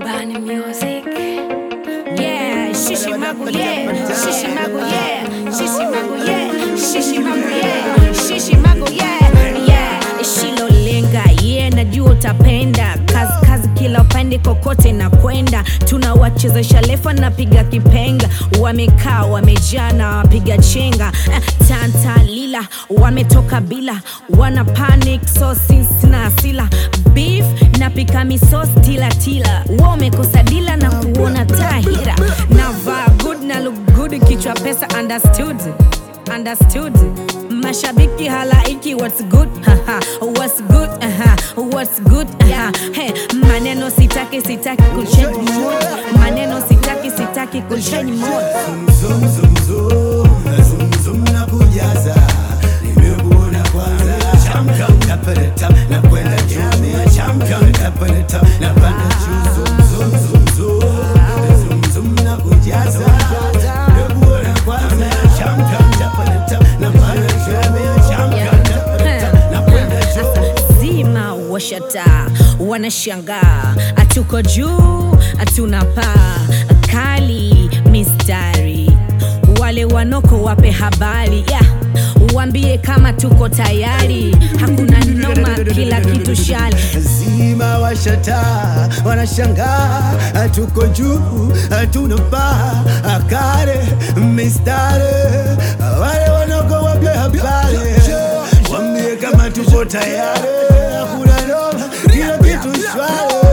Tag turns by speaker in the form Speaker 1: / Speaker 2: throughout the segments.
Speaker 1: Bani music. Yeah, shishi magu yeah, shishi magu yeah, shishi magu yeah, shishi magu yeah, shishi magu yeah, yeah. Shilolenga yeah, najua utapenda kazi kazi kila upande kokote na kwenda, tunawachezesha lefa napiga kipenga, wamekaa wamejaa na wapiga chenga eh, tanta lila wametoka bila, wana panic so sisi na asila beef napika misos tila tila, wamekosa dila na kuona tahira, navaa good na look good, kichwa pesa understood understood mashabiki halaiki what's good haha what's good aha what's good aha hey maneno sitaki sitaki kuchange mood maneno sitaki sitaki kuchange mood
Speaker 2: Zum, zum, zum, zum, zum na kujaza nimekuona kwanza champion tapere tap na kwenda juu champion tapere tap na panda juu zum zum zum zum zum zum na kujaza nimekuona kwanza champion tapere tap na panda juu champion tapere tap na kwenda juu
Speaker 1: zima washata wanashangaa hatuko juu hatuna paa kali mistari wale wanoko wape habari yeah. Wambie kama tuko tayari, hakuna noma, kila kitu shali.
Speaker 2: zima washata wanashangaa tuko juu hatuna paa akare mistare wale wanoko wape habari wambie kama tuko tayari hakuna noma kila kitu shwari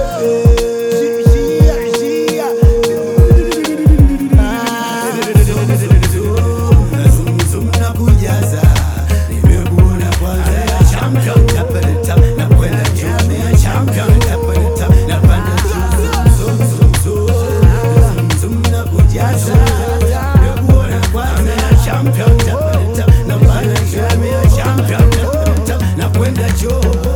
Speaker 2: Zum, zum na kujaza nimekuona kwanza champion tapere tap na kwenda juu champion tapere tap na panda juu zum zum zum zum zum na kujaza nimekuona kwanza champion tapere tap na panda juu champion tapere tap na kwenda juu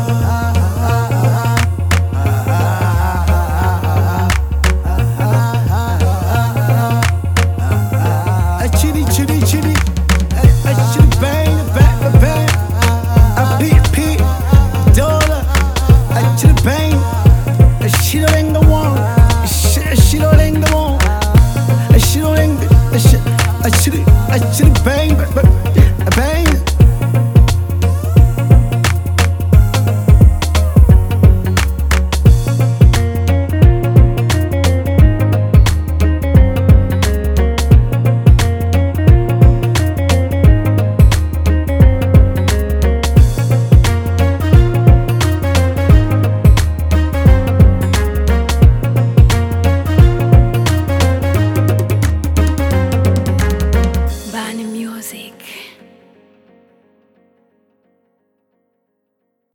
Speaker 2: chitty chitty chitty a chitty bang bang bang a beat beat dollar a chitty bang a shit ring the one a shit shit ring the one a shit ring a shit a chitty a chitty bang